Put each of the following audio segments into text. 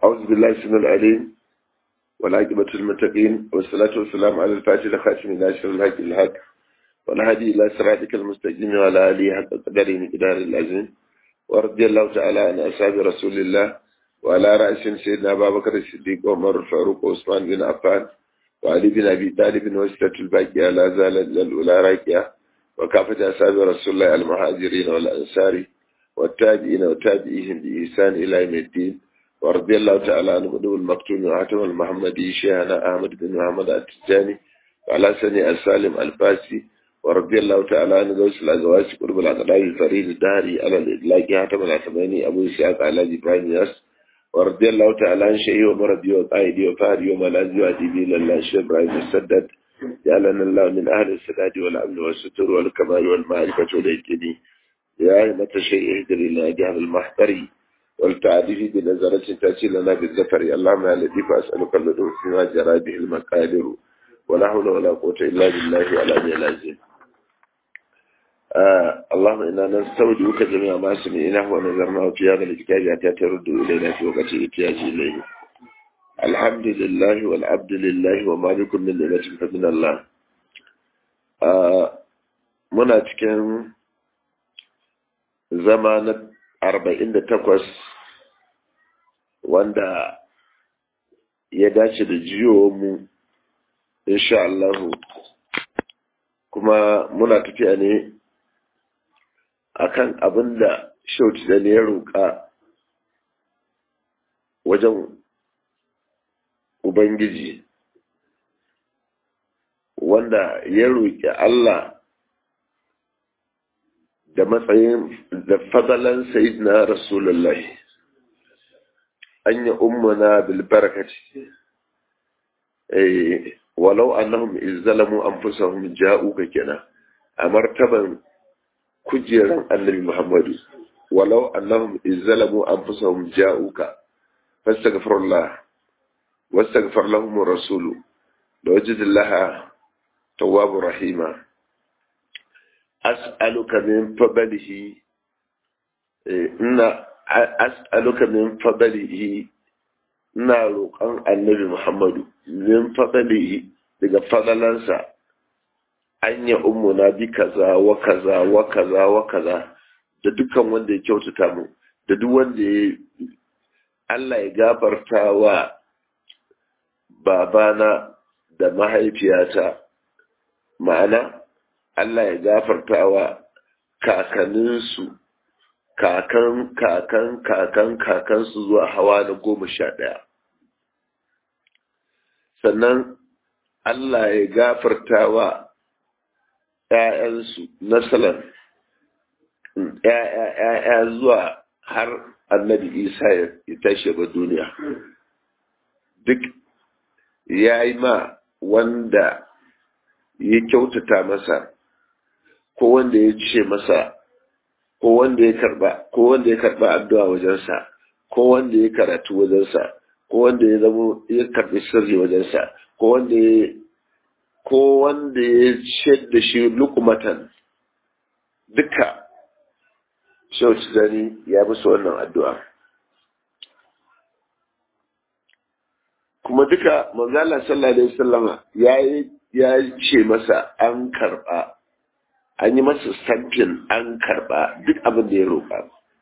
أعوذ بالله السميع العليم والعاقبة المتقين والصلاة والسلام على الفاتح الخاتم ناشر الحق الحق والهادي إلى صراطك المستقيم وعلى آله حق قدره مقدار العظيم ورضي الله تعالى عن أصحاب رسول الله وعلى رأس سيدنا أبا بكر الصديق وعمر الفاروق وعثمان بن عفان وعلي بن أبي طالب وستة الباقية لا زالت الأولى راكية وكافة أصحاب رسول الله المهاجرين والأنصار والتابعين وتابعيهم بإحسان إلى يوم الدين ورضي الله تعالى عن غدو المكتوم وعتم المحمدي شيخنا أحمد بن محمد التجاني وعلى سني السالم الفاسي ورضي الله تعالى عن غوث الأزواج قرب الأقدار الفريد الدهري على الإدلاق حاتم العتماني أبو إسحاق على إبراهيم ياس ورضي الله تعالى عن شيخي ومرضي وقائدي وفاري وملاذي وأديبي لله الشيخ إبراهيم السدد جعلنا الله من أهل السداد والأمن والستر والكمال والمعرفة والإجتني يا أئمة الشيء اهدر إلى جهل المحضري والتعريف بنظرة تأتي لنا بالذكر اللهم يا لطيف أسألك اللطف فيما جرى به المقادر ولا حول ولا قوة إلا بالله العلي العظيم آه اللهم إنا نستودعك جميع ما سمعناه ونظرناه في هذا الكتاب حتى ترد إلينا في وقت الاحتياج إليه الحمد لله والعبد لله وما بكم من نعمة فمن الله آه muna cikin zama na arba'in da takwas wanda ya dace da mu insha Allahu kuma muna tafiya ne akan abin da shauti da ne ya roƙa wajen Ubangiji wanda ya roƙi Allah da matsayin da fadalan sayyidina rasulullahi an yi ummuna bil barakati eh walau annahum izzalamu anfusahum ja'uka kenan a martaban kujeran annabi muhammadu walau annahum izzalamu anfusahum ja'uka fastaghfirullah wastaghfir lahum rasulu lawajidillaha tawwabur rahima as'aluka min fadlihi ina as'aluka min fadlihi ina roƙon annabi Muhammadu min fadlihi daga fadalansa an ya ummuna bi kaza wa kaza wa kaza wa kaza da dukkan wanda ya kyautata mu da duk wanda ya Allah ya gafarta wa babana da mahaifiyata ma'ana Allah ya gafarta wa kakanninsu kakan kakan kakan kakansu zuwa hawa na goma sha ɗaya sannan Allah ya gafarta wa ‘ya'yansu nasalan ‘ya'ya zuwa har annabi isa ya tashi ba duniya duk ya yi ma wanda ya kyautata masa ko wanda ya ce masa ko wanda ya karba ko wanda ya karba addu'a wajensa ko wanda ya karatu wajensa ko wanda ya zama ya karbi sirri wajensa ko wanda ya ko wanda ya ce da shi lukumatan duka shauci zani ya musu wannan addu'a kuma duka manzala sallallahu alaihi wasallama ya ce masa an karba an yi masa stampin an karba duk abin da ya roƙa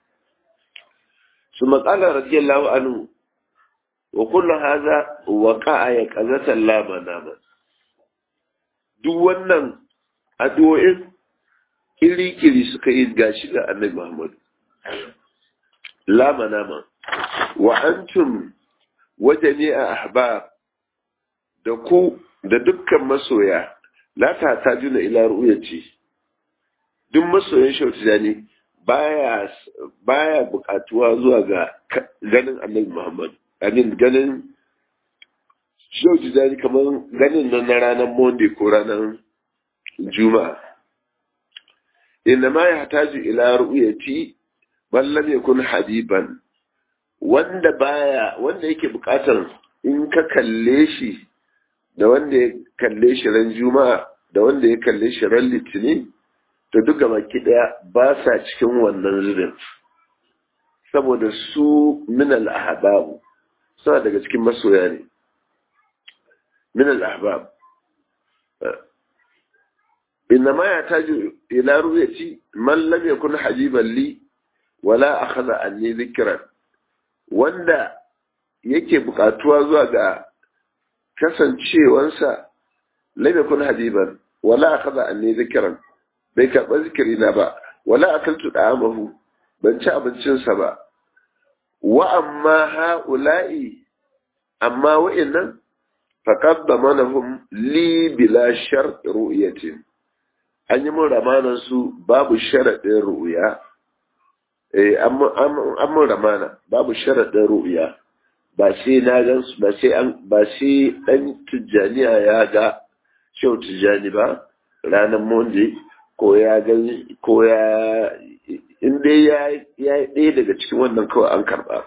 su matsala radiyallahu anhu wa kullu hadha waqa'a ya qazatan la manama duk wannan addu'o'in kiri-kiri suka yi gashi ga annabi Muhammad la manama wa antum wa jami'a ahbab da ku da dukkan masoya la ta tajuna ila ru'yati duk masoyin shautijani baya baya bukatuwa zuwa ga ganin annabi Muhammad amin ganin shautijani kamar ganin nan na ranar Monday ko ranar Juma'a inna ma ya hataju ila ru'yati man lam yakun habiban wanda baya wanda yake bukatar in ka kalle shi da wanda ya kalle shi ran Juma'a da wanda ya kalle shi ran Litinin to duka baki daya ba sa cikin wannan zubin saboda su min al-ahbabu suna daga cikin masoya ne min al-ahbab إنما يحتاج إلى رؤية من لم يكن حبيبا لي ولا أخذ عني ذكرا wanda yake buƙatuwa zuwa ga kasancewansa lam yakun habiban wala akhadha anni zikran bai karɓa zikiri na ba wala akaltu da'amahu ban ci abincinsa ba wa amma ha'ula'i amma wa'annan faqad damanahum li bila shart ru'yatin an yi mun ramanan su babu sharaɗin ru'ya eh an mun ramana babu sharaɗin ru'ya ba sai na gan su ba sai an ba sai dan tijjaniya ya ga shau tijjani ba ranar monday ko ya gan ko ya in dai ya ya ɗaya daga cikin wannan kawai an karɓa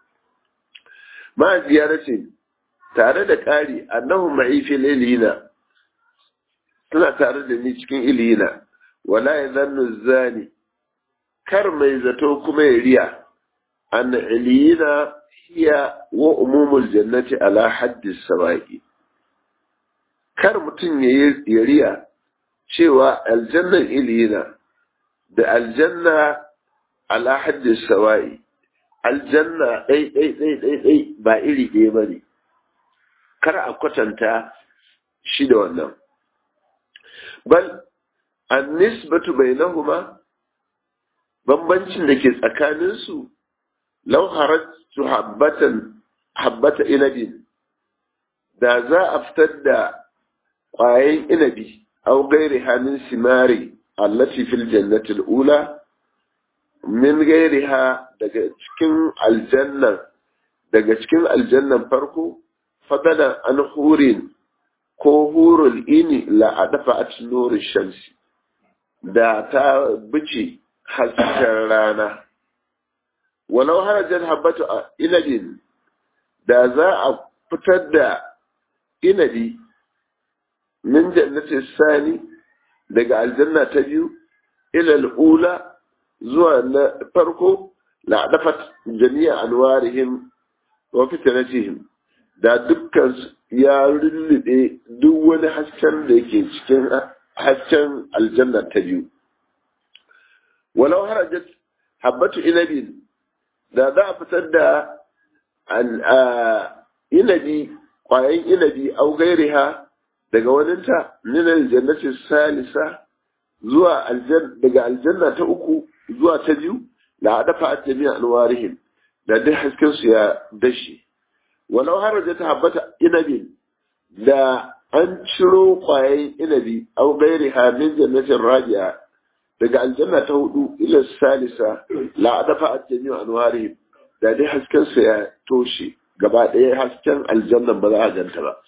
ma ziyaratin tare da ƙari annahu ma'ifi lailina suna tare da ni cikin ilina wala ya zannu zani kar mai zato kuma ya riya an ilina hiya wa umumul jannati ala haddi sawa'i kar mutum ya riya cewa aljannan ilina da aljanna ala haddi sawa'i aljanna ɗai ɗai ɗai ɗai ɗai ba iri ɗaya ba ne kar a kwatanta shi da wannan bal annisbatu bainahuma bambancin da ke tsakaninsu law harajtu habbatan habbata inabin da za a fitar da ƙwayen inabi aw gairi hannun simari allati fil jannati ula min gairiha daga cikin aljannan daga cikin aljannan farko fadalan an hurin ko hurul ini la a dafa a nurin shamsi da ta bice hasken rana walau harajar habbatu a inabin da za a fitar da inabi min jannatin sani daga aljanna ta biyu ilal ula zuwa na farko la dafat jami'a anwarihim wa fitnatihim da dukkan ya lullube duk wani hasken da yake cikin hasken aljanna ta biyu walau harajat habbatu inabin da za a fitar da inabi kwayan inabi au gairiha daga waninta min aljannati salisa zuwa daga aljanna ta uku zuwa ta biyu la dafa jami'a anwarihim da duk hasken su ya dashi walau haraja ta habbata inabi da an ciro kwayan inabi au gairi min jannatin rabi'a daga aljanna ta hudu ila salisa la dafa jami'a anwarihim da dai hasken su ya toshe gaba ɗaya hasken aljannan ba za a ganta ba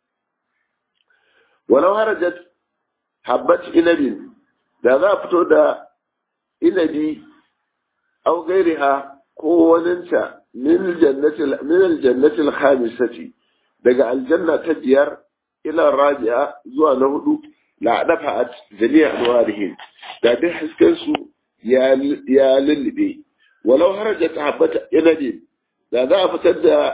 walau harajat habbat inabin da za a fito da inabi au gairiha ko waninta min aljannatil khamisati daga aljanna ta biyar ila rabi'a zuwa na hudu la dafa'at jami'a anwarihim da duk hasken su ya lullube walau harajat habbat inabi da za a fitar da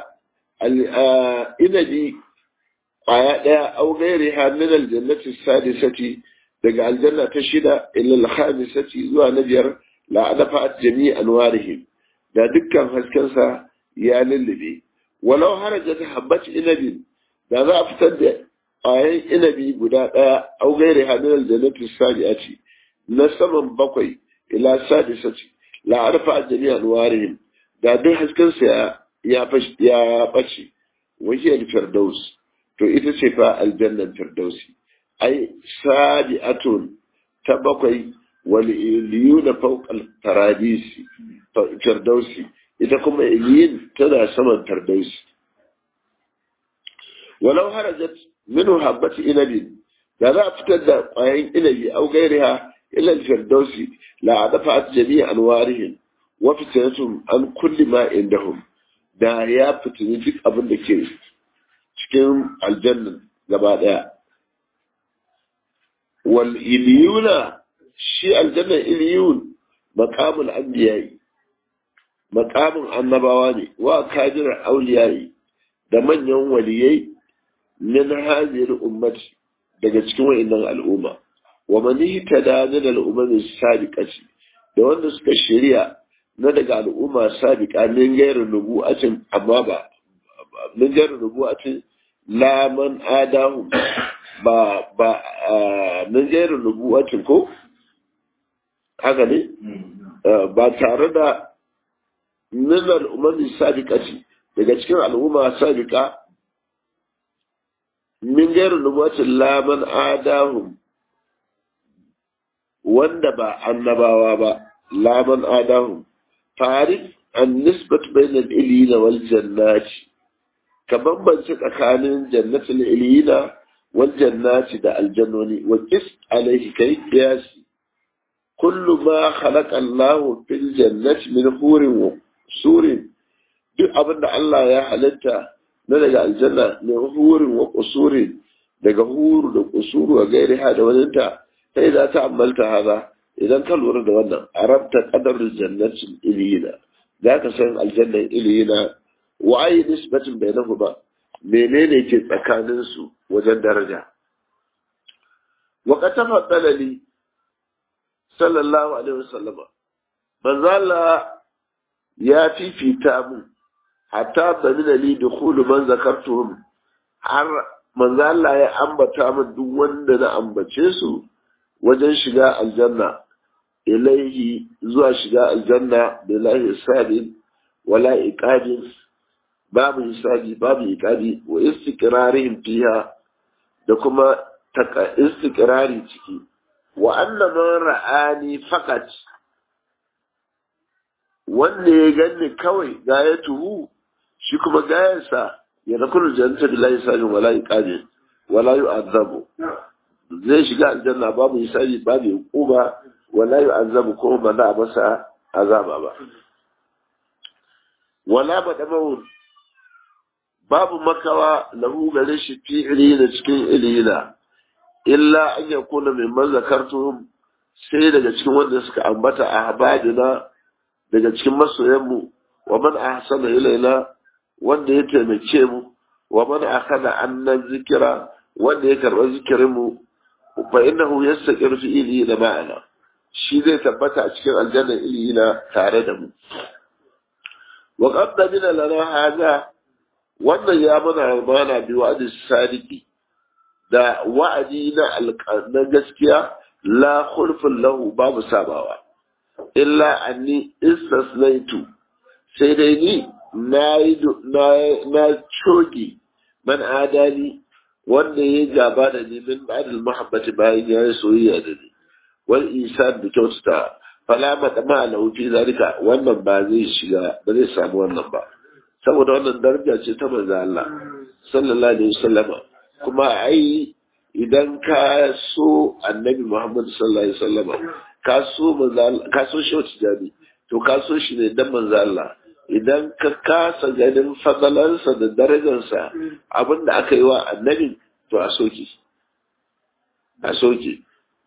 inabi kwaya ɗaya au gairi ha min aljannati sadisati daga aljanna ta shida ila al-khamisati zuwa na biyar la adafa jami' anwarihim da dukkan haskensa ya lullube walau harajat habbat inabin da za a fitar da ƙwayan inabi guda ɗaya au gairi ha min aljannati sadisati na saman bakwai ila sadisati la adafa jami' anwarihim da duk haskensa ya ya ɓace wahiyar firdaus to ita ce fa aljannan firdausi ai sabi'atun ta bakwai wal iliyuna fawqal paradisi firdausi ita kuma iliyin tana saman firdausi walau harajat minhu habbati inabin da za a fitar da ƙwayan inabi au gairiha ila firdausi la adafa jami'a anwarihim wa fitnatum an kulli ma indahum da ya fitini duk abin da ke cikin aljannan gaba daya wal iliyuna shi aljannan iliyun maqamul anbiya'i maqamin annabawa ne wa kadir auliyai da manyan waliyai min hadhihi ummati daga cikin wa'annan al'umma wa man ihtada min al'ummi sabiqati da wanda suka shari'a na daga al'umma sabiqa min gairu nubu'atin amma ba min gairu nubu'atin la man adahu ba ba min gairu nubu'atin ko haka ne ba tare da min al'ummi sabiqati daga cikin al'umma sabiqa min gairu nubu'atin la man adahum wanda ba annabawa ba laman adahu farif an nisbat bainal iliyina wal jannati ka bambance tsakanin jannatul iliyina wal jannati da aljannoni wa qis alaihi kai qiyasi kullu ma khalaqa Allah fil jannati min hurin wa surin duk abin da Allah ya halitta na daga aljanna min hurin wa qusurin daga huru da qusuru wa gairiha da waninta sai za ta ammalta haza idan ka lura da wannan arabta qadar jannatin iliyina za ka san aljannan iliyina wa ayi nisbatin bainahu ba menene ke tsakanin su wajen daraja wa qatafa dalali sallallahu alaihi wasallama manzo Allah ya fifita mu hatta damina li dukhulu man zakartuhum har manzo Allah ya ambata min duk wanda na ambace su wajen shiga aljanna ilaihi zuwa shiga aljanna bilahi hisabi wala iqabi babu hisabi babu iqabi wa istiqrarihim fiha da kuma taka istiqrari ciki wa anna man ra'ani faqat wanda ya ganni kawai gayatuhu shi kuma gayansa ya nakulu jannata bilahi hisabi wala iqabi wala yu'adhabu zai shiga aljanna babu hisabi babu hukuma wala yu'azzabu ko ba za a masa azaba ba wala badamawun babu makawa lahu gare shi fi ilina cikin ilina illa an yakuna min man zakartuhum sai daga cikin wanda suka ambata a habadina daga cikin masoyanmu wa man ahsana ilaina wanda ya taimake mu wa man akhada annan zikira wanda ya karba zikirin mu fa innahu yastaqir fi ilina ma'ana shi zai tabbata a cikin aljannar ilina tare da mu wa qad min lana hada wannan ya mana mana bi wa'di sadiki da wa'adi na na gaskiya la khulfun lahu babu sabawa illa anni istasnaitu sai dai ni na na cogi man adali wanda ya gaba da ni min ba'dal mahabbati bayan ya yi soyayya da ni wal isan da kyautata fala madama lahu fi zalika wannan ba zai shiga ba zai samu wannan ba saboda wannan daraja ce ta manzo Allah sallallahu alaihi wasallama kuma ai idan ka so annabi Muhammad sallallahu alaihi wasallama ka so manzo ka so shi wata jami to ka so shi ne dan manzo Allah idan ka kasa ganin fadalansa da darajarsa abinda aka yi wa annabi to a soke a soke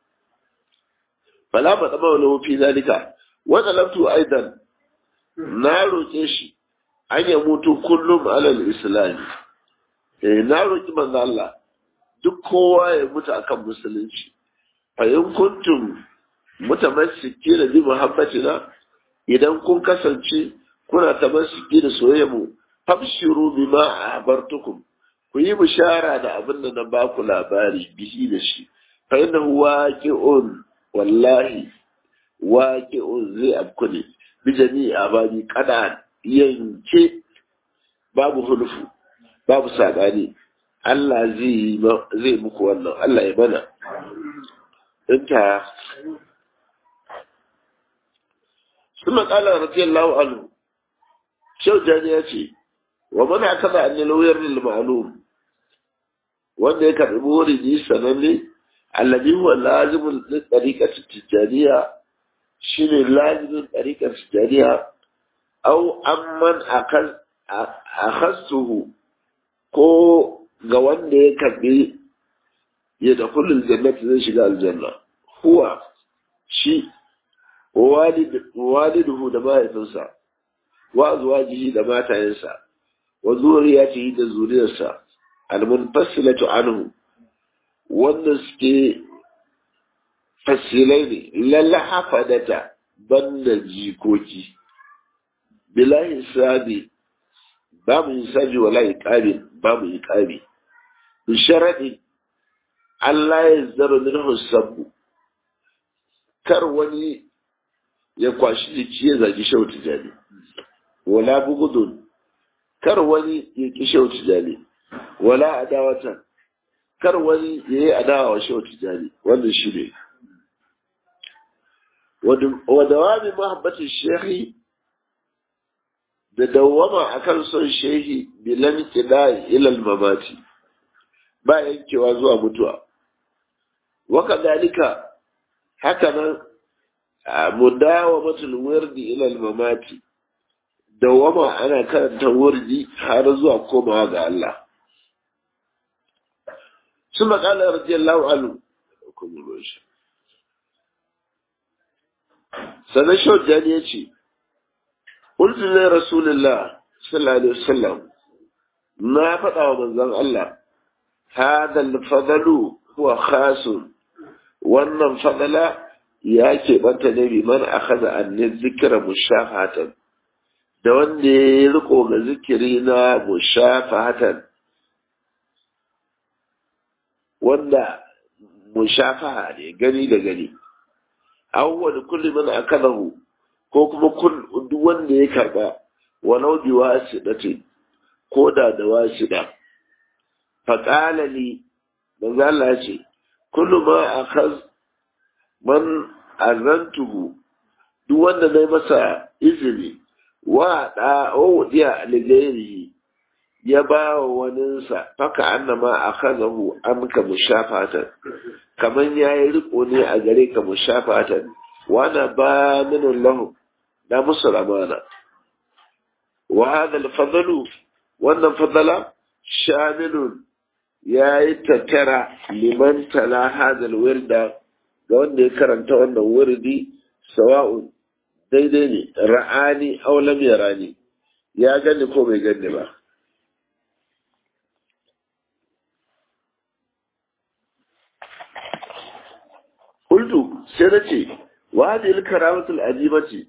fala ba tsama wani fi zalika wata laftu aidan na roƙe shi an ya mutu kullum alal islami eh na roƙi manzo Allah duk kowa ya mutu akan musulunci fa in kuntum mutamassiki da bi muhabbatina idan kun kasance kuna tamassiki da soyayya mu fabshiru bima abartukum ku yi bishara da abin da na ba ku labari bihi da shi fa innahu waqi'un wallahi waqi'un zai afku ne bi jami'i abadi kada yanke babu hulfu babu sabani Allah zai zai muku wannan Allah ya bana inta ثم قال رضي الله عنه شو جاني ومن اعتقد ان الوير المعلوم wanda ya karɓi wuridi sananne allabi huwa lazimin ɗariƙar tijjaniya shi ne lazimin ɗariƙar tijjaniya au amman a hastuhu ko ga wanda ya karɓi ya da kullum jannati zai shiga aljanna huwa shi waliduhu da mahaifinsa wa zuwajihi da matayensa wa zuriyatihi da zuriyarsa al-munfasilatu anhu wanda suke fasilai ne lalla hafadata banda jikoki bilahi sabi babu hisabi wala iqabi babu iqabi bi sharadi Allah ya zaro minhu sabbu kar wani ya kwashi jiki ya zagi shau tijani wala bugudun kar wani ya ki shau tijani wala adawatan kar wani ya yi adawa wa shau tijani wannan shi ne wa dawami mahabbatin shehi da dawwama akan son shehi bilan kida ilal mamati ba yankewa zuwa mutuwa waka dalika haka nan mudawamatul wirdi ilal mamati dawwama ana karanta wurdi har zuwa komawa ga Allah ثم قال رضي الله عنه sannan shaujani ya ce ƙultunan rasulullah sallallahu alaihi wasallam na faɗa wa manzon Allah hadal fadalu huwa khasun wannan fadala ya keɓanta ne bi man akhadha anni zikra mushafatan da wanda ya riko ga zikiri na mushafatan wanda mushafaha ne gani da gani awwal kulli man akalahu ko kuma duk wanda ya karba walau bi wasidati ko da da wasida fa qala li manzo Allah ce kullu ma akhaz man azantuhu duk wanda nayi masa izini wa da o diya ligairi ya ba wa waninsa faka annama akhadahu amka mushafatan kaman yayi riko ne a gare ka mushafatan wana ba min lahu da musu amana wa hada al wannan fadala shamilun yayi tattara liman tala hada wirda ga wanda ya karanta wannan wurdi sawa'un daidai ne ra'ani aw lam yarani ya gani ko bai gani ba Kultu sai na ce, wa hadil karamatul ajibati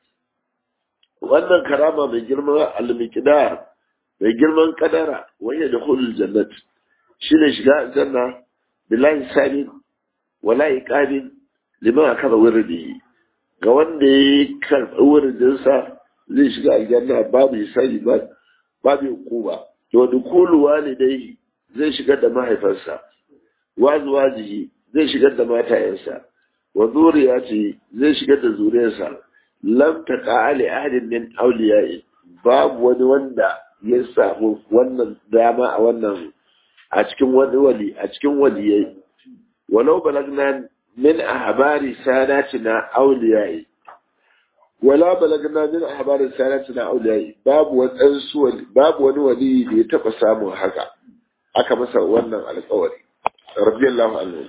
wannan karama mai girman al-miqdar mai girman kadara wanda da hulul jannat shine shiga aljanna billahi sabin wala iqabin liman akaba wirdihi ga wanda ya karɓi wuridin sa zai shiga aljanna babu hisabi ba babu hukuma to dukulu walidai zai shigar da mahaifarsa wa zuwajihi zai shigar da matayensa wa zuriyati zai shigar da zuriyarsa lam taqa ali ahadin min awliya'i babu wani wanda ya samu wannan dama a wannan a cikin wani wali a cikin waliyai walau balagna min ahbari sadatina awliya'i wala balagna min ahbari sadatina awliya'i babu wani wali babu wani wali da ya taba samun haka aka masa wannan alƙawari radiyallahu anhu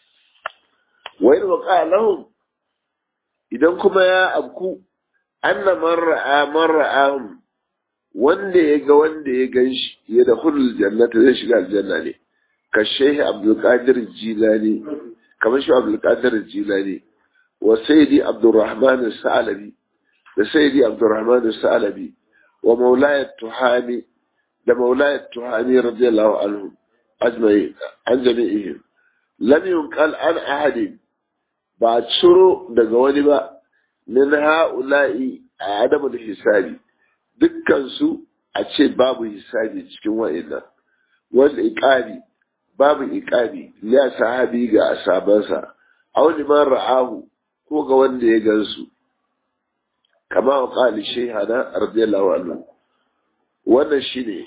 wa in waqa lahum idan kuma ya abku anna man ra'a man ra'ahum wanda ya ga wanda ya gan shi ya da hulul jannata zai shiga aljanna ne ka shehi abdulkadir jilani kamar shi abdulkadir jilani wa sayyidi abdurrahman sa'alabi da sayyidi abdurrahman sa'alabi wa maulaya tuhami da maulaya tuhami radiyallahu anhu ajma'i an jami'ihim lam yunqal an ahadin ba ciro daga wani ba min ha'ula'i a adamu da hisabi dukkansu a ce babu hisabi cikin wa'annan wanda iqabi babu iqabi ya sahabi ga asabansa aw liman ra'ahu ko ga wanda ya gansu kama wa qali shaykhana radiyallahu anhu wannan shine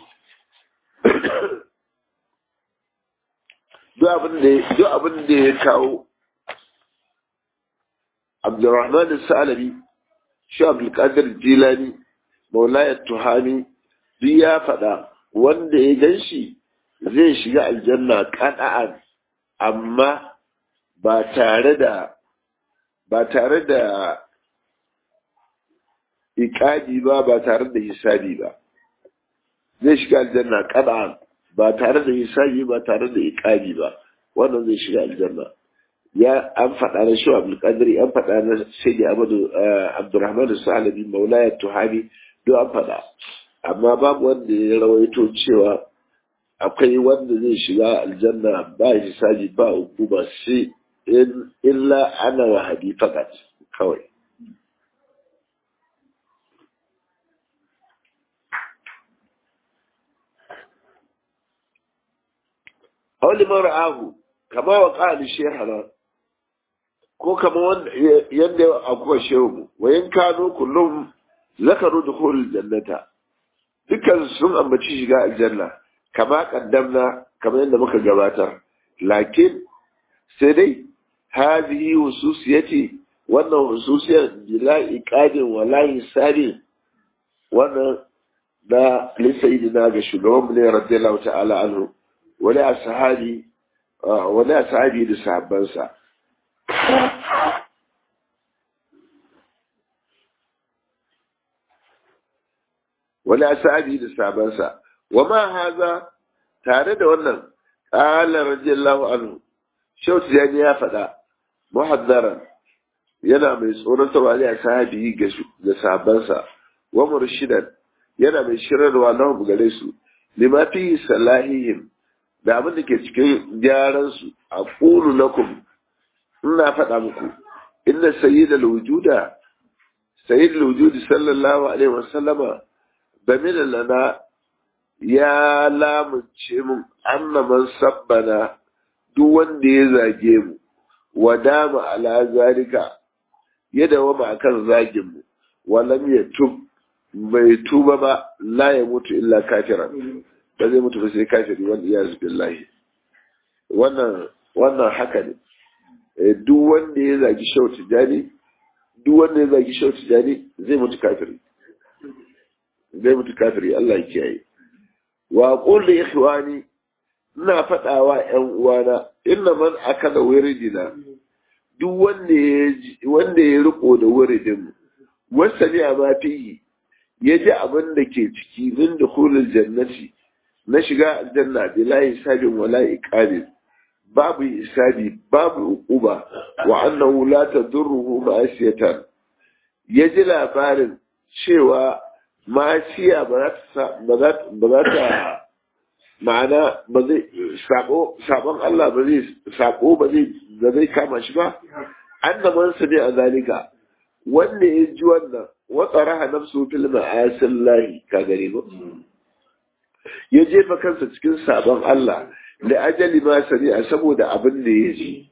duk abin da duk abin da ya kawo Abdurrahman Sa'alabi shi Abdulkadir Jilani Maulayar Tuhami duk ya faɗa wanda ya gan shi zai shiga aljanna ƙana'an amma ba tare da ba tare da iƙadi ba ba tare da hisabi ba zai zai shiga aljanna kada ba tare da hisabi ba tare da iqabi ba wannan zai shiga aljanna ya an faɗa na shi abdul qadri an faɗa na sayyidi abdu abdurrahman salabi maulaya tuhabi duk an faɗa amma babu wanda ya rawaito cewa akwai wanda zai shiga aljanna ba hisabi ba hukuma sai illa ana wa hadi fakat kawai Auli mara'ahu kama wa ƙa'ali shehara ko kama yadda akwai shehu wayan kano kullum zakaru da jannata dukkan sun ambaci shiga aljanna kama kaddamna kamar yadda muka gabatar lakin sai dai hadhihi hususiyati wannan hususiyar bila iqadin wala hisabi wannan da lisayidina ga shugaban mu ne radiyallahu ta'ala anhu wani ashabi wani ashabi da sahabbansa wani ashabi da sahabbansa wa ma haza tare da wannan qala radiyallahu anhu shautu yani ya faɗa muhaddaran yana mai tsoratarwa ne a sahabi ga sahabbansa wa murshidan yana mai shirarwa lahum gare su lima fi salahihim da abin da ke cikin gyaran su a qulu lakum ina faɗa muku inna sayyidal wujuda sayyidul wujudi sallallahu alaihi wasallama bamina lana ya lamunce mun anna man sabbana duk wanda ya zage mu wa dama ala zalika ya dawama akan zagin mu walam ya tub bai tuba ba la ya mutu illa kafiran ba zai mutu ba sai kafiri wanda ya zubi billahi wannan wannan haka ne duk wanda ya zagi shau tijani duk wanda ya zagi shau tijani zai mutu kafiri zai mutu kafiri Allah ya kiyaye wa qul li ikhwani ina faɗawa ƴan uwana inna man akala wiridina duk wanda ya wanda ya riko da wiridin mu wasani ma fihi ya ji abin da ke ciki min dukhulul jannati na shiga aljanna bila hisabin wala iqabin babu hisabi babu uquba wa annahu la tadurruhu ma'asiyatan ya ji labarin cewa ma'asiya ba za ta ma'ana ba zai sabo sabon Allah ba zai sabo ba zai ba zai kama shi ba annaban sa ne a zalika wanda ya ji wannan wa tsaraha nafsu fil ma'asin lahi ka gare ba ya jefa kansa cikin sabon Allah da ajali ma sari'a saboda abin da ya ji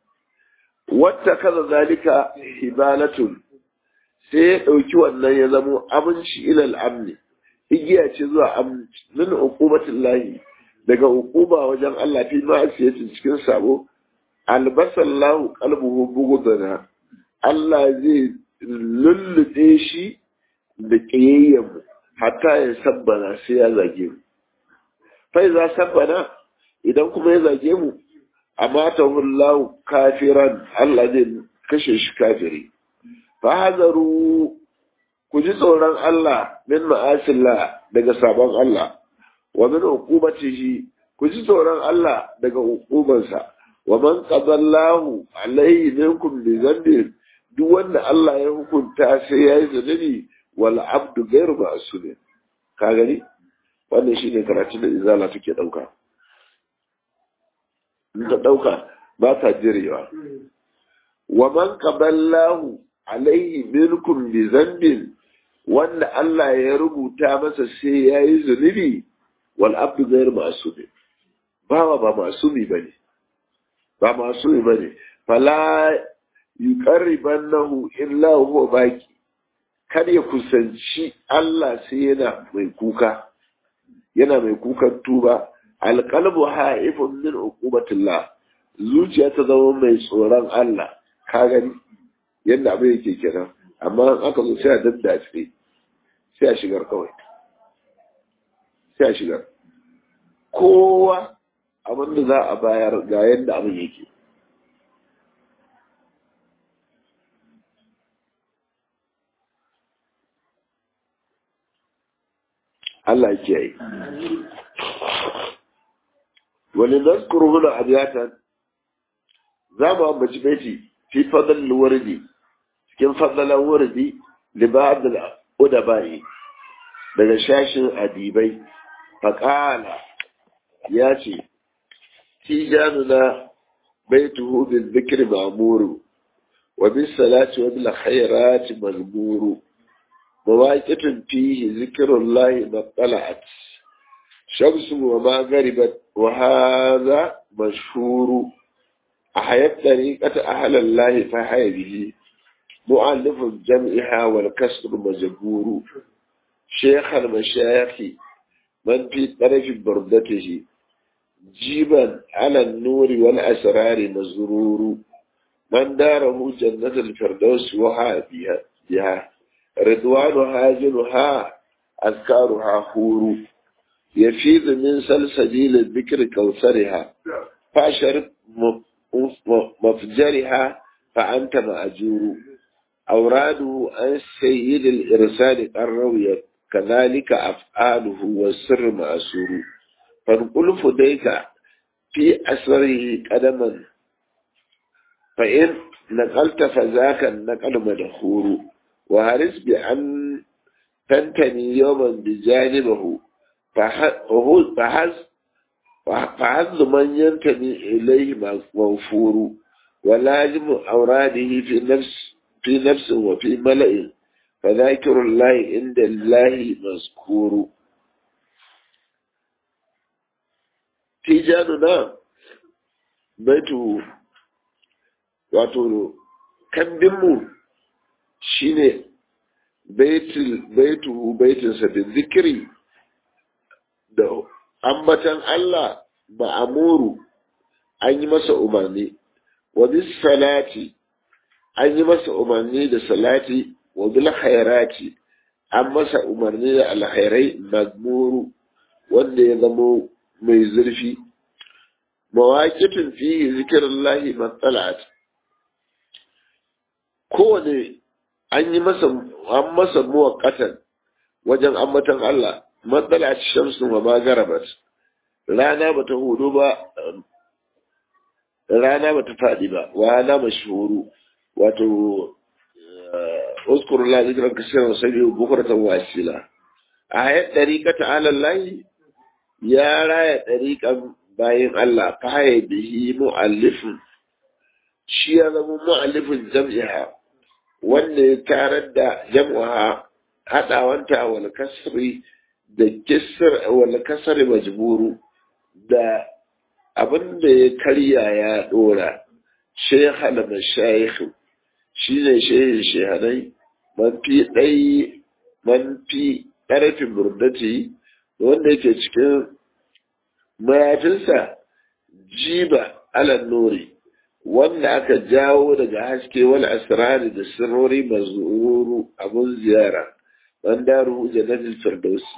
wata kaza zalika hibalatun sai ya ɗauki wannan ya zamo aminci ilal amni igiya ce zuwa aminci min uqubatin lahi daga uquba wajen Allah fi ma'asiyatin cikin sabo albasallahu qalbuhu bugudana Allah zai lullube shi da ƙiyayyen hatta ya sabbana sai ya zage mu fai za sabbana idan kuma ya zage mu amatahu Allah kafiran Allah zai kashe shi kafiri fahazaru ku ji tsoron Allah min ma'asillah daga sabon Allah wa min uqubatihi ku ji tsoron Allah daga uqubansa wa man qadallahu alayhi minkum bi dhanbin duk wanda Allah ya hukunta sai yayi zunubi wal abdu ghayru ma'sum ka gani wannan shine karatun da izala take dauka in ta dauka ba ta jirewa wa man qaballahu alaihi minkum bi zambin wanda Allah ya rubuta masa sai ya yi zunubi wal abdu ghayr ma'sumi bawa ba masumi bane ba masumi bane fala yuqarribannahu illa huwa baki kar ya kusanci Allah sai yana mai kuka yana mai kukan tuba alqalbu ha'ifun min uqubatillah zuciya ta zama mai tsoron Allah ka gani yadda abin yake kenan amma aka zo sai a daddace sai a shigar kawai sai a shigar kowa abin da za a bayar ga yadda abin yake Allah ya kiyaye wani nazkuru huna abiyatan za mu ambaci baiti fi fadl wardi cikin fadalan wardi li ba'd al udabai daga shashin adibai faqala ya ce tijanuna baituhu bil dhikri ma'muru wa bis salati wa bil khairati mazmuru مواقف فيه ذكر الله ما طلعت شمس وما غربت وهذا مشهور أحيت طريقة أهل الله فحي به مؤلف جمعها والكسر مجبور شيخ المشايخ من في طرف بردته جيبا على النور والأسرار مزرور من داره جنة الفردوس وها بها, بها رضوان هاجلها أذكارها حور يفيض من سلسبيل الذكر كوثرها فاشرب مفجرها فأنت مأجور أوراده عن سيد الإرسال الروية كذلك أفعاله والسر مأسور فنقول فديك في أسره قدما فإن نقلت فذاك النقل مدخور وهرس بأن تنتني يوما بجانبه فحز فحظ من ينتمي إليه موفور ولازم أوراده في نفس في نفس وفي ملأ فذاكر الله عند الله مذكور تيجاننا بيته wato kambinmu shine baitu baitinsa da zikiri da ambatan Allah ma'amuru an yi masa umarni wa bis salati an yi masa umarni da salati wa bil khairati an masa umarni da alkhairai magmuru wanda ya zamo mai zurfi mawaƙitin fihi zikirullahi matsalat kowane an yi masa an masa muwaqqatan wajen ambatan Allah matsala shamsun wa ma garabat rana bata hudu ba rana bata fadi ba wa ana mashhuru wato uskuru la zikran kasiran sabi bukratan wasila ayat dariqata ala Allah ya raya dariqan bayin Allah fa bihi muallifun shi ya zama muallifin jam'iha wanda ya tarar da jam'uha haɗawanta wal kasri da kisr wal kasri majburu da abin da ya karya ya dora shaykhal mashayikh shine shehin shehanai man fi dai man fi ƙarfin burdati wanda yake cikin mayafinsa jiba alan nuri wanda aka jawo daga haske wal asrari da sirrori mazuru abun ziyara wanda ruhu jannatul firdausi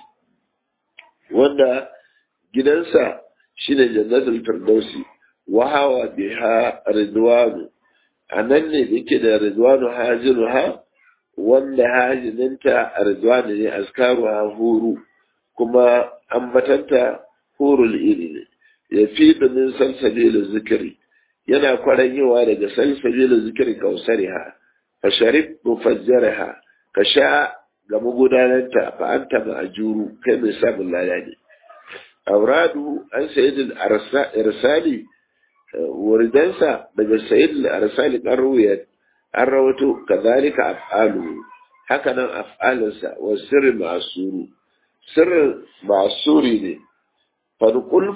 wanda gidansa shine jannatul firdausi wa hawa biha ridwanu anan ne yake da ridwanu hajiruha wanda hajininta ridwanu ne askaruha huru kuma ambatanta hurul iri ne ya fi min salsabil zikiri yana kwaranyewa daga salsabil zikiri kausariha fa sharib mufajjaraha ka sha ga magudananta fa anta ma'juru kai mai samun lada ne auradu an sayyid al-irsali wuridansa daga sayyid al-irsali kan ruwaya an rawato kazalika af'alu haka nan af'alinsa wa sirri ma'suru sirrin ma'suri ne farkul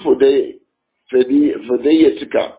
fudayyatika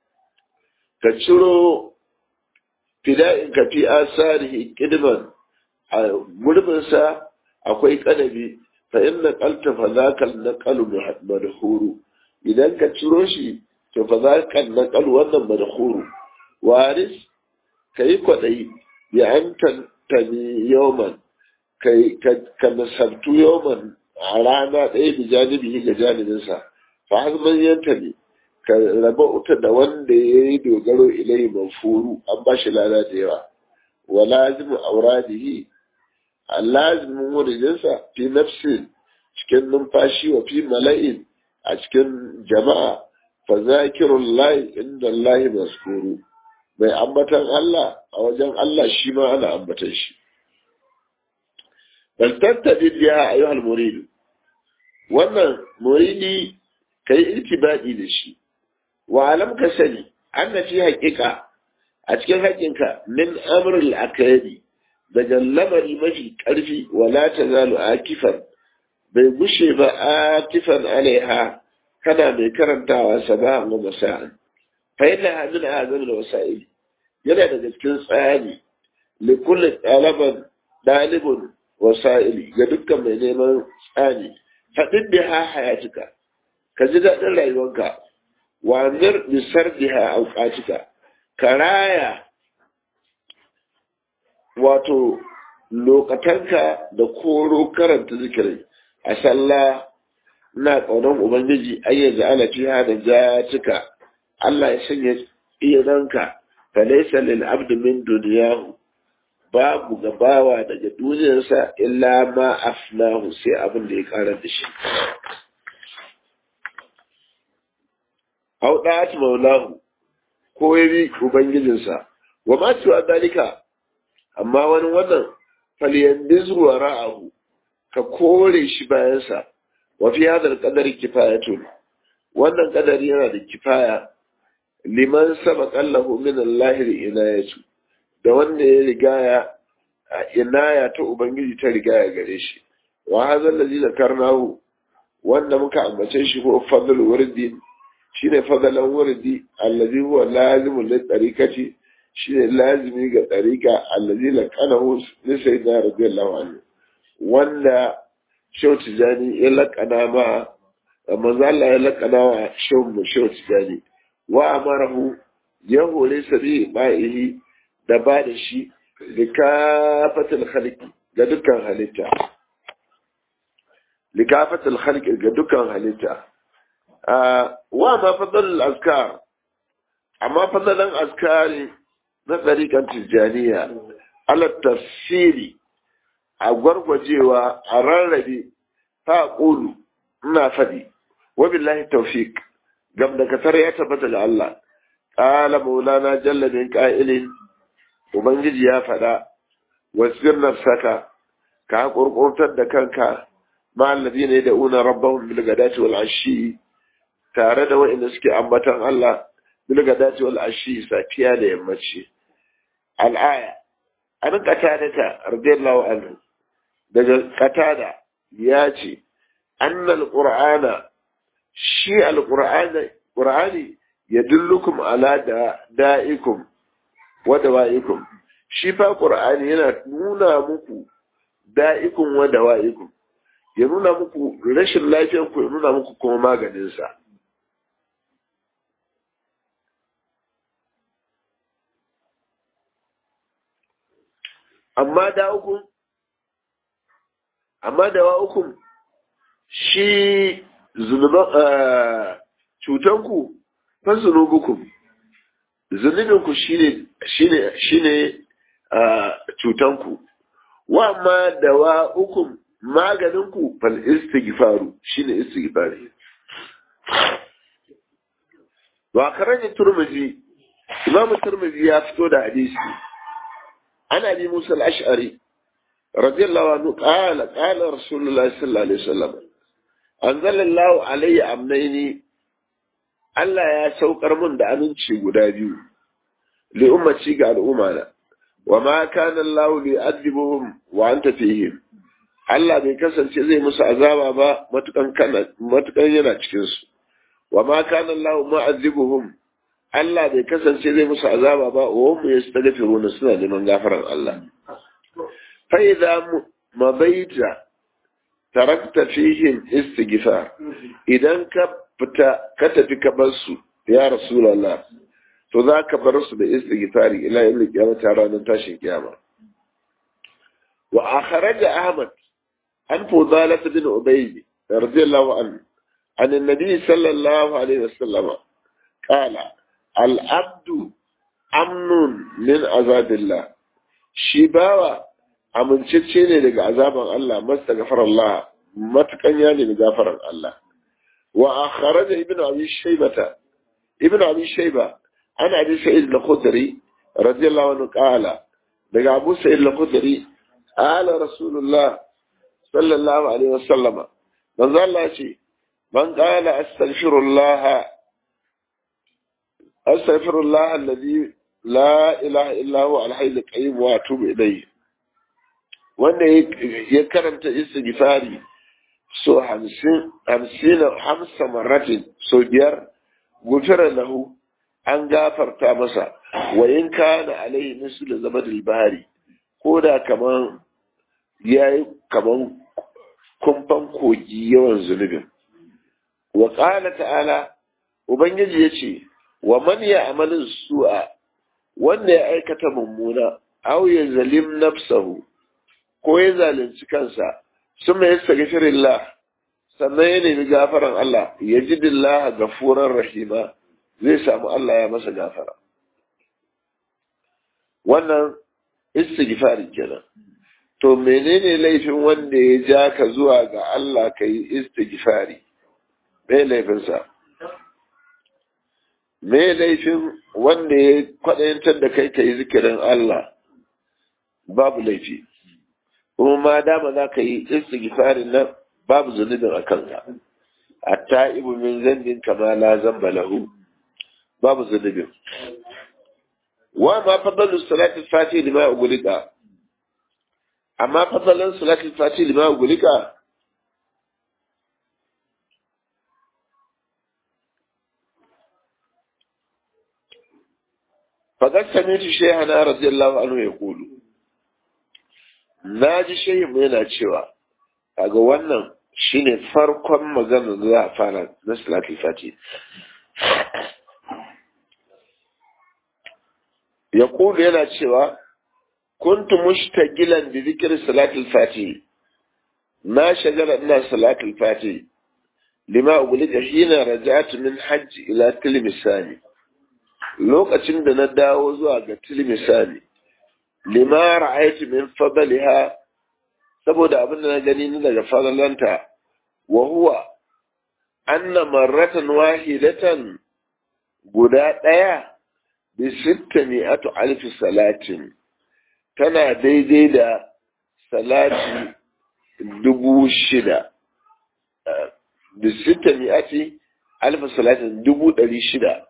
ka ciro fida'in ka fi asarihi kidman a gurbinsa akwai kanabi fa inna qalta fa zaka naqalu madhuru idan ka ciro shi to fa zaka naqalu wannan madhuru waris kai kwadai ya anta tani yawman kai ka nasabtu yawman a rana ɗaya da janibi ga janibinsa fa hazman yanta ne ka raba uta da wanda ya yi dogaro ilai mafuru an ba shi lada da yawa wa lazimu auradihi a lazimin wurinsa fi nafsin cikin numfashi wa fi mala'in a cikin jama'a fa zakirun layi inda layi maskuru mai ambatan Allah a wajen Allah shi ma ana ambatan shi bal tattabi biya ayyuhal muridu wannan muridi kai itibadi da shi wa alam ka sani anna fi haqiqa a cikin haƙinka min amrul akadi daga lamari mafi ƙarfi wala tazalu akifan bai gushe ba atifan alaiha kana mai karantawa sabahan wa masa'an fa inna hadin azam da wasa'il yana daga cikin tsari li kulli talaban dalibun wasa'ili ga dukkan mai neman tsani faɗin da ha hayatika ka ji daɗin rayuwarka wa mir bisar biha auqatika ka raya wato lokatanka da koro karanta zikirin a sallah ina ƙaunar ubangiji ayyaza ala fiha da jatika Allah ya sanya iranka fa laysa lil abdi min dunyahu babu gabawa daga duniyarsa illa ma afnahu sai abin da ya karar da shi au da'at maulahu ko ya bi ubangijinsa wa ma tuwa dalika amma wani wannan falyandizu wa ra'ahu ka kore shi bayansa wa fi hadal qadari kifayatun wannan kadari yana da kifaya liman sabaqa lahu min Allah inayatu da wanda ya rigaya inaya ta ubangiji ta rigaya gare shi wa hadha allazi zakarnahu wanda muka ambace shi ko fadl wurdi shine fadalan wurdi allazi huwa lazimul lit tariqati shine lazimi ga tariqa allazi laqanahu li sayyidina radiyallahu anhu wanda shehu tijani ya laqana ma manzo Allah ya laqana wa shehu mu shehu tijani wa amarahu ya hore sabi ba'ihi da ba da shi likafatul khalqi ga dukkan halitta likafatul khalqi ga dukkan halitta wa ma fadalul azkar amma fadalan azkari na tsarikan tijjaniya ala tafsiri a gwargwajewa a rarrabe ta ƙulu ina faɗi wa billahi tawfiq gam da kasar ya tabbata da Allah qala maulana jalla min qa'ilin ubangiji ya faɗa wasir nafsaka ka kurkurtar da kanka ma alladhina yad'una rabbahum bil ghadati wal ashi tare da wa'inda suke ambatan Allah bil ghadati wal ashi safiya da yammaci al-aya an qatada ta radiyallahu anhu daga qatada ya ce annal qur'ana shi al-qur'ana qur'ani yadullukum ala da da'ikum wa dawa'ikum shi fa qur'ani yana nuna muku da'ikum wa dawa'ikum ya nuna muku rashin lafiyar ku ya nuna muku kuma maganin sa amma da ukun amma da wa ukun shi zunuban cutanku fa zunubukum zunubinku shine shine shine cutanku wa amma da wa ukun maganinku fal istighfaru shine istighfari wa karani turmizi imamu turmizi ya fito da hadisi ana bi musa al-ash'ari radiyallahu anhu qala qala rasulullahi sallallahu alaihi wasallam anzalallahu alayya amnaini Allah ya saukar mun da aminci guda biyu li ummati ga al'ummana wa ma kana Allah li adibuhum wa anta fihim Allah bai kasance zai musu azaba ba matukan kana matukan yana cikin su wa ma kana Allah mu'azibuhum Allah bai kasance zai musu azaba ba wa hum yastaghfiruna suna neman gafaran Allah fa idza mabaita tarakta fihim istighfar idan ka fita ka tafi ka bar su ya rasulullah to za ka bar su da istighfari ila yawm al-qiyamah ranar tashin kiyama wa akhraja ahmad an fudalah bin ubayd radiyallahu anhu عن النبي صلى الله عليه وسلم قال العبد أمن من عذاب الله شباوة amincicce ne daga azaban Allah masta gafar Allah matukan ya nemi gafaran Allah wa akhraja ibnu abi shaybata ibnu abi shayba ana abi sa'id al-khudri radiyallahu anhu qala daga abu sa'id al-khudri ala rasulullah sallallahu alaihi wasallam manzo Allah ce man qala astaghfirullah astaghfirullah alladhi la ilaha illa huwa al-hayy al-qayyum wa atubu ilayhi wanda ya karanta istighfari so hamsin hamsin hamsa maratin so biyar gufira lahu an gafarta masa wa in kana alaihi mislu zabadil bari ko da kaman yayi kaman kumfan kogi yawan zunubin wa qala ta'ala ubangiji yace wa man ya'malu su'a wanda ya aikata mummuna aw ya zalim nafsahu ko ya zalunci kansa sun mai yastaghfirillah sannan ya nemi gafaran Allah ya ji dillah gafuran rahima zai samu Allah ya masa gafara wannan istighfari kenan to menene laifin wanda ya ja ka zuwa ga Allah ka yi istighfari me laifinsa me laifin wanda ya kwaɗayantar da kai ka yi zikirin Allah babu laifi kuma ma dama za ka yi istighfarin nan babu zunubin a kanka hatta ibu min zambin kama la zamba lahu babu zunubin wa ma fadalu salatul fati lima ugulika amma fadalan salatul fati lima ugulika فقد سمعت شيخنا رضي الله عنه يقول ناجي شيء yana cewa kaga wannan shine farkon magana da za a fara na salatul fati ya kulu yana cewa kuntu mushtagilan bi zikri salatul fati na shagala ina salatul fati lima ugulika hina raja'tu min hajj ila tilmisani lokacin da na dawo zuwa ga tilmisani lima ra'aytu min fadliha saboda abin da na gani ni daga fadlanta wa huwa anna marratan wahidatan guda daya bi sittami'atu alf salatin tana daidai da salati dubu shida bi sittami'ati alf salatin dubu ɗari shida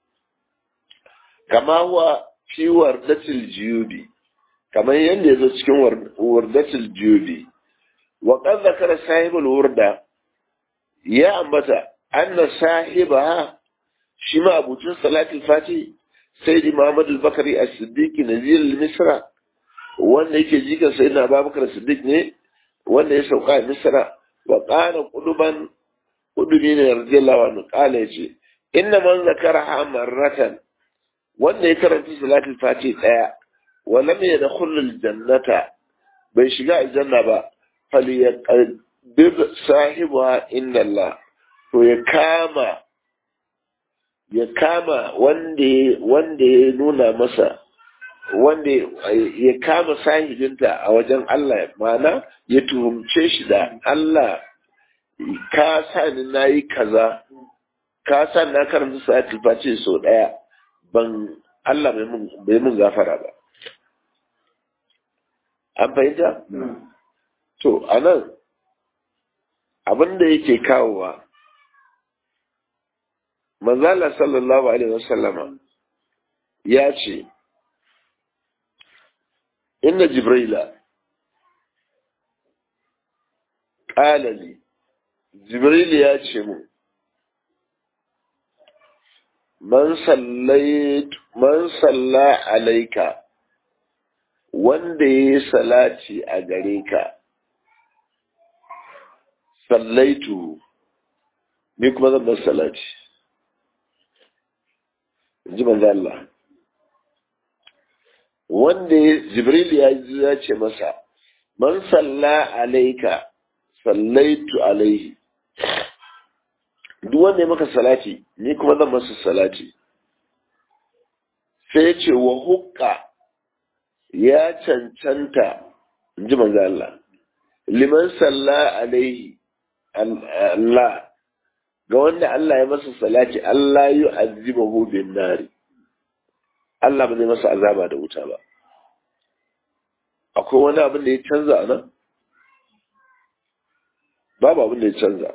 kama huwa fi wardatil jiyubi kamar yadda ya zo cikin wardatil jiyubi wa qad zakara sahibul wurda ya ambata anna sahibaha shi ma abucin salatul fati sayyidi muhammad al-bakari as-siddiq nazir al-misra wanda yake jikan sayyidina abubakar siddiq ne wanda ya sauka a misra wa qala quduban qudubi ne radiyallahu anhu qala yace inna man zakaraha marratan wanda ya karanta salatul fati daya wa lam yadkhul aljannata bai shiga aljanna ba falyaqbid sahibuha inna Allah to ya kama ya kama wanda wanda ya nuna masa wanda ya kama sahibinta a wajen Allah ma'ana ya tuhumce shi da Allah ka sa ni nayi kaza ka sa na karanta salatul fati sau daya ban Allah bai mun gafara ba. An fahimta? To, a nan abin da yake kawowa, manzala sallallahu Alaihi wasallama ya ce, Inna Jibrila, ƙalali, Jibril ya ce mu, man salla alaika wanda ya yi salati a gare ka sallaitu ni kuma zan bar salati ji manzo Allah wanda jibril ya ce masa man salla alaika sallaitu alaihi duk wanda ya maka salati ni kuma zan masa salati sai ce wa hukka ya cancanta in ji manzo Allah liman salla alaihi Allah ga wanda Allah ya masa salati Allah yi azibahu bin nari Allah ba zai masa azaba da wuta ba akwai wani abin da ya canza a nan babu abin da ya canza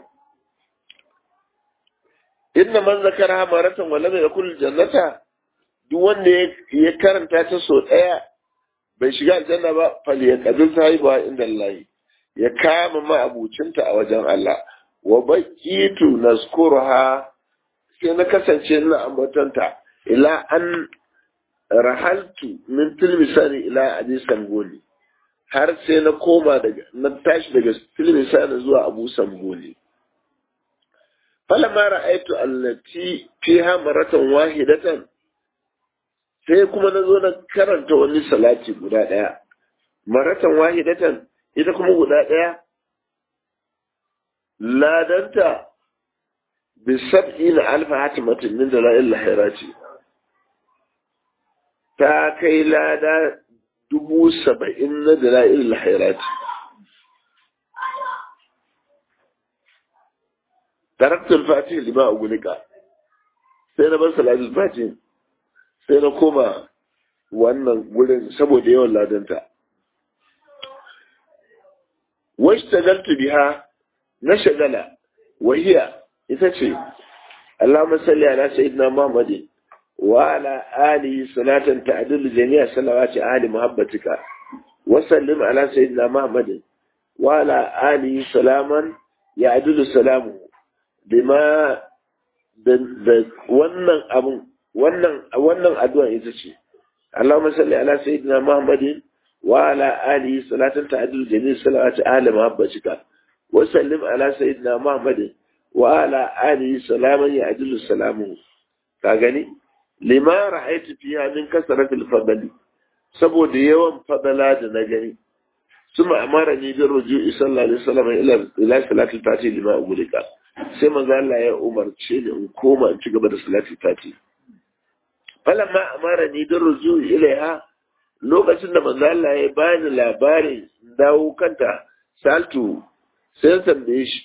inna man zakara maratan wa lam yakul jannata duk wanda ya karanta ta so daya bai shiga aljanna ba fal ya qabil sahiba inda Allah ya kama ma abucinta a wajen Allah wa baqitu nazkuruha sai na kasance ina ambatanta ila an rahaltu min tilmisani ila abi sangoli har sai na koma daga na tashi daga tilmisani zuwa abu sangoli falamma ra'aytu allati fiha maratan wahidatan sai kuma na zo na karanta wani salati guda daya maratan wahidatan ita kuma guda daya ladanta bi sab'ina alfa hatimatin min dalail lahirati ta kai lada dubu saba'in na dalail lahirati taraktul fatih lima a gulika sai na bar salatul fatih sai na koma wannan gurin saboda yawan ladanta wasu tagaltu biha na shagala wahiya ita ce Allahumma salli ala sayyidina Muhammadin wa ala alihi salatan ta'dilu jami'a salawati ahli muhabbatika wa sallim ala sayyidina Muhammadin wa ala alihi salaman ya'dilu salamu bima da wannan abun wannan wannan addu'a ita ce Allahumma salli ala sayyidina Muhammadin wa ala alihi salatan ta'dilu jami'a salawati ahli muhabbatika wa sallim ala sayyidina Muhammadin wa ala alihi salaman ya'dilu salamu ka gani lima ra'aytu fiha min kasratil fadli saboda yawan fadala da na gani suma amara ni da ruju'i sallallahu alaihi wasallam ila ila salatil fati lima ugulika sai manzo Allah ya umarce ni in koma in ci gaba da salatil fati falamma amara ni da ruju'i ilaiha lokacin da manzo Allah ya bani labarin dawo kanta saltu sai tambaye shi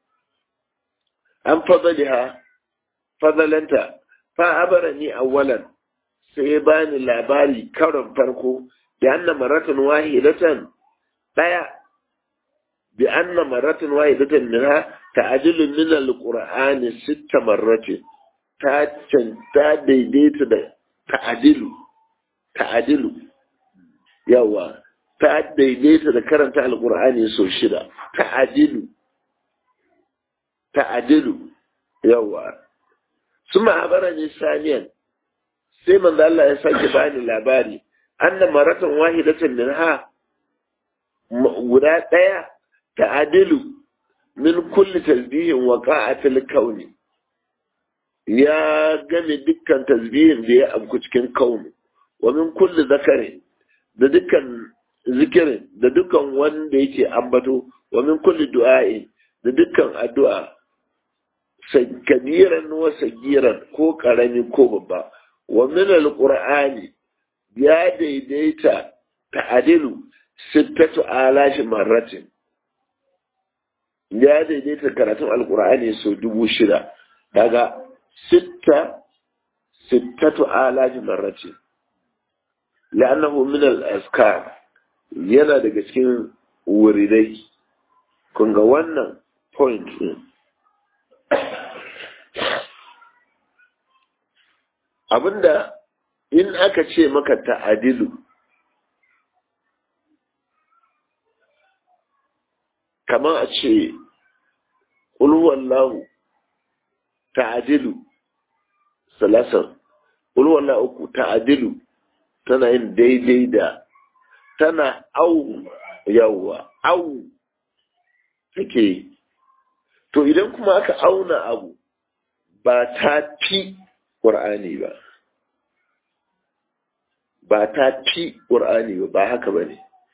an fadaliha fadalanta fa abarani awwalan sai bani labari karon farko da anna maratan wahidatan daya bi anna maratan wahidatan minha ta'dilu min alqur'ani sitta marratin ta ta daidaita da ta'dilu ta'dilu yawa ta daidaita da karanta alqur'ani sau shida ta'dilu ta'dilu yawa suma abarani saniyan sai manzo Allah ya sake bani labari anna maratan wahidatan minha guda daya ta'adilu min kulli tasbihin waqa'atil kauni ya game dukkan tasbihin da ya abku cikin kauni wa min kulli zakarin da dukkan zikirin da dukkan wanda yake ambato wa min kulli du'a'i da dukkan addu'a kabiran wa sagiran ko karami ko babba wa min alqur'ani ya daidaita ta'adilu sittatu alashi marratin ya daidaita karatun alqur'ani sau dubu shida daga sitta sittatu alashi marratin la'annahu min al-azkar yana daga cikin wuridai kun ga wannan point din abinda in aka ce maka ta'adilu kamar a ce ulwallahu ta'adilu salasan ulwallahu uku ta'adilu tana yin daidai da tana au yawwa au take to idan kuma aka auna abu ba ta fi ƙur'ani ba ba ta fi ƙur'ani ba ba haka ba ne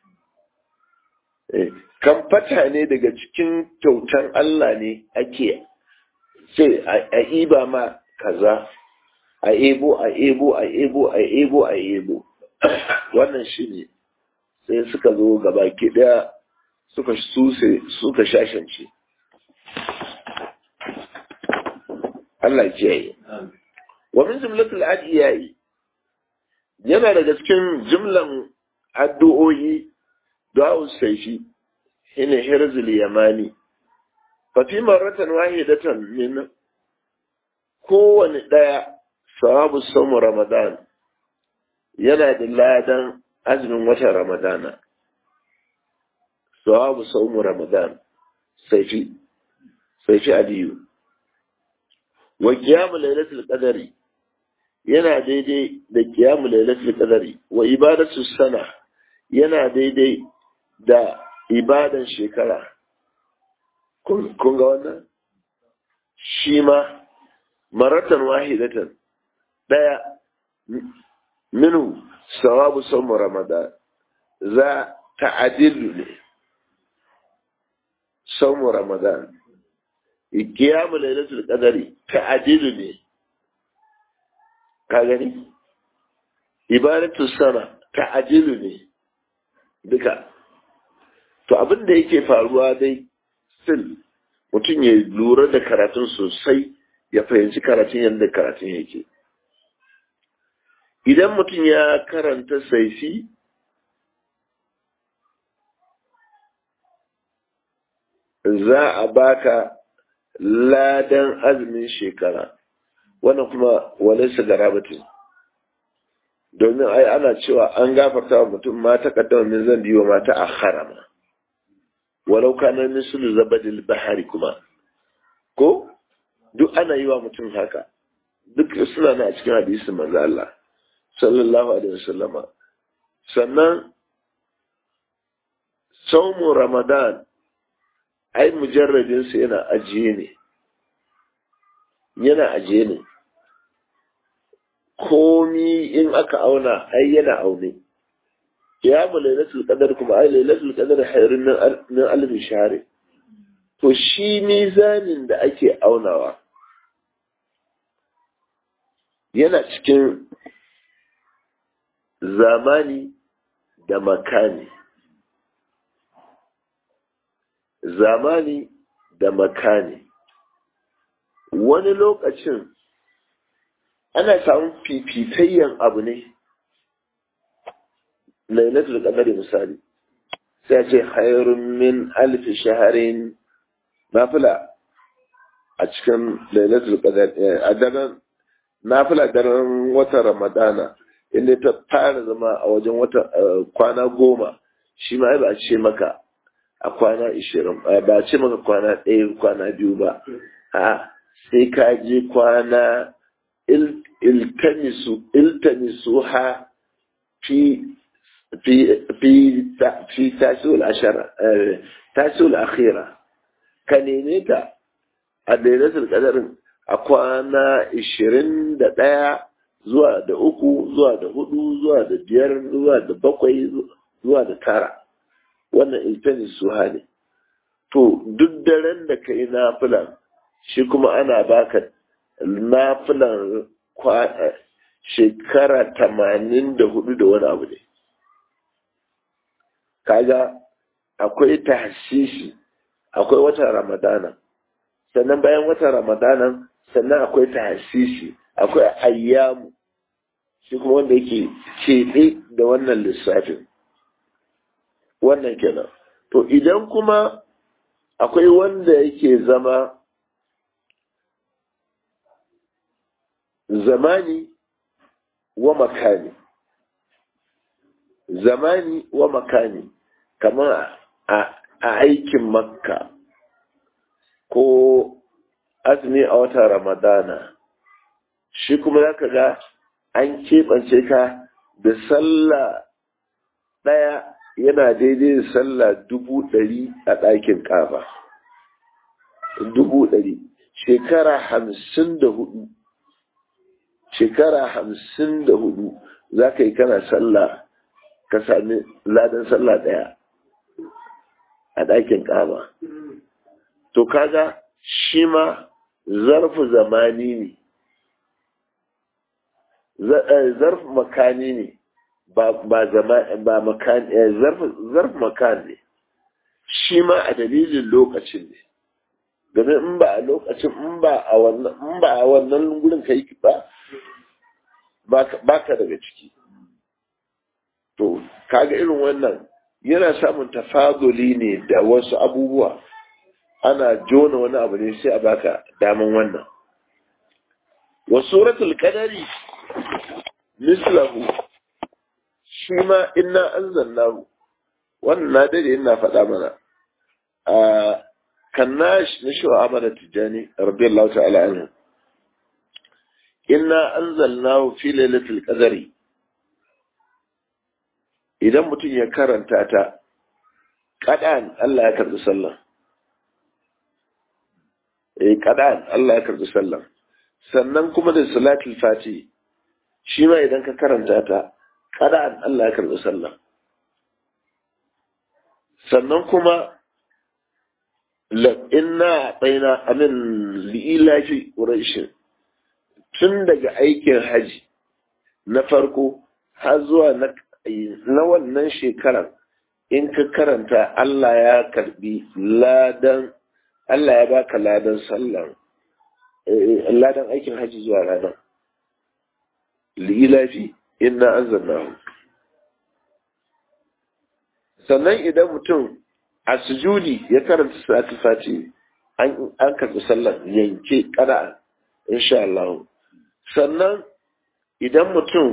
kan fata ne daga cikin kyautan Allah ne ake sai a iba ma kaza a ebo a ebo a ebo a ebo a ebo wannan shi ne sai suka zo gaba ɗaya suka suse suka shashance Allah kiyaye wa min jumlatul adiyai yana daga cikin jumlan addu'o'i du'a saifi hina hirzul yamani fa fi marratan wahidatan min kowane daya sawabu samu ramadan yana da ladan azumin watan ramadana sawabu saumu ramadan saifi saifi aliyu wa qiyamu lailatul qadari yana daidai da qiyamu lailatul qadari wa ibadatu sana yana daidai da ibadan shekara kun ga wannan shi ma maratan wahidatan daya minu sawabu saumu ramadan za ta'adilu ne saumu ramadan kiyamu lailatul qadari ta'adilu ne ka gani ibadatu sana ta'adilu ne duka to abin da yake faruwa dai still mutum ya lura da karatun sosai ya fahimci karatun yadda karatun yake idan mutum ya karanta saifi za a baka ladan azumin shekara wannan kuma walaysa garabatin domin ai ana cewa an gafarta wa mutum ma ta kaddama min zan biyo ma ta akhara ma walau kana mislu zabadil bahari kuma ko duk ana yi wa mutum haka duk suna na cikin hadisin manzo Allah sallallahu alaihi wasallama sannan saumu ramadan ai mujarradinsa yana ajiye ne yana ajiye ne komi in aka auna ai yana aune ya mu lailatul qadar kuma ai lailatul qadar hayrun min alf shahr to shi mizanin da ake aunawa yana cikin zamani da makani zamani da makani wani lokacin ana samun fifitayyan abu ne lailatul qadari misali sai ce khairun min alfi shaharin nafila a cikin lailatul qadar a daren nafila daren watan ramadana inda ta fara zama a wajen wata kwana goma shi ma ba a ce maka a kwana ishirin ba a ce maka kwana ɗaya kwana biyu ba a sai ka je kwana iltamisu iltamisu ha fi fi fi fi tasiul ashara tasiul akhira ka neme ta a lailatul qadarin a kwana ishirin da ɗaya zuwa da uku zuwa da hudu zuwa da biyar zuwa da bakwai zuwa da tara wannan iltani suha ne to duk daren da ka yi nafilan shi kuma ana baka nafilan shekara tamanin da hudu da wani abu ne kaga akwai tahsisi akwai watan ramadana sannan bayan watan ramadanan sannan akwai tahsisi akwai ayyamu shi kuma wanda yake keɓe da wannan lissafin wannan kenan to idan kuma akwai wanda yake zama zamani wa makani zamani wa makani kamar a aikin makka ko azumi a watan ramadana shi kuma za ka ga an keɓance ka da sallah ɗaya yana daidai da sallah dubu ɗari a ɗakin ƙafa dubu ɗari shekara hamsin da hudu shekara hamsin da hudu za ka yi kana sallah ka sami ladan sallah ɗaya a ɗakin ƙafa to kaga shi ma zarfu zamani ne zarf makani ne ba zama ba makani zarf makan ne shi ma a dalilin lokacin ne domin in ba a lokacin in ba a wannan in ba a wannan gurin kai ba ba ka daga ciki to kaga irin wannan yana samun tafaduli ne da wasu abubuwa ana jona wani abu ne sai a baka daman wannan wa suratul qadari mislahu shi ma inna anzalnahu wannan na dade ina faɗa mana a kannash na shi wa amana tijani radiyallahu ta'ala anhu inna anzalnahu fi lailatul qadri idan mutum ya karanta ta kadan Allah ya karbi sallah eh kadan Allah ya karbi sallah sannan kuma da salatul fati shi ma idan ka karanta ta kadan Allah ya karbi sallah sannan kuma inna baina amin li'ilafi quraish tun daga aikin haji na farko har zuwa na wannan shekarar in ka karanta Allah ya karbi ladan Allah ya baka ladan sallan ladan aikin haji zuwa ranar li'ilafi inna anzalnahu sannan idan mutum a sujudi ya karanta salatul fati an an karɓi sallar yanke kada insha Allah sannan idan mutum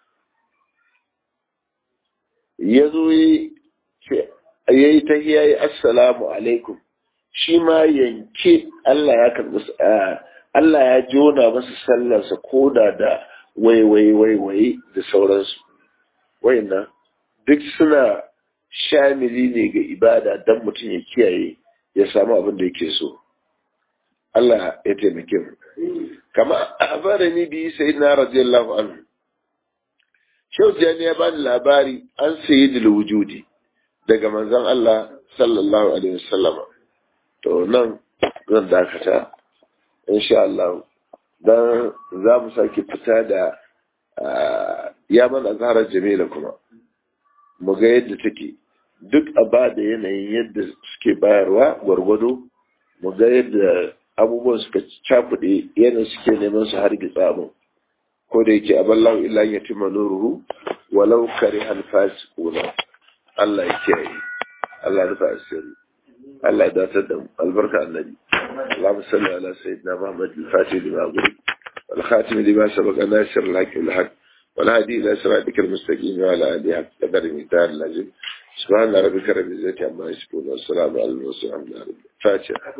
ya zo ya yi ta yi assalamu alaikum shi ma yanke Allah ya karɓi Allah ya jona masa sallarsa koda da waiwai waiwai da sauransu wayannan duk suna shamili ne ga ibada don mutum ya kiyaye ya samu abin da yake so Allah ya taimake mu kama a fara ni biyu sai na radiyallahu anhu Shehu Jani ya bani labari an sayi da wujudi daga manzon Allah sallallahu alaihi wasallam to nan zan dakata insha Allah dan za mu sake fita da ya mana zaharar jamila kuma mu ga yadda take duk a ba da yanayin yadda suke bayarwa gwargwado mu ga yadda abubuwan suka cakuɗe yana suke neman su har gitsa mu ko da yake aballahu illa ya tima nuruhu walau kare alfasi kuna Allah ya kiyaye Allah rufa asiri Allah ya datar da albarka annabi اللهم صل على سيدنا محمد الفاتح لما أقول والخاتم لما سبق ناصر الحق والحق والهادي إلى صراطك المستقيم وعلى آله حق قدر مقدار اللازم سبحان ربك رب العزة عما يصفون والسلام على المرسلين الحمد لله فاتحة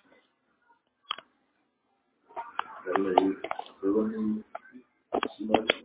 Thank you.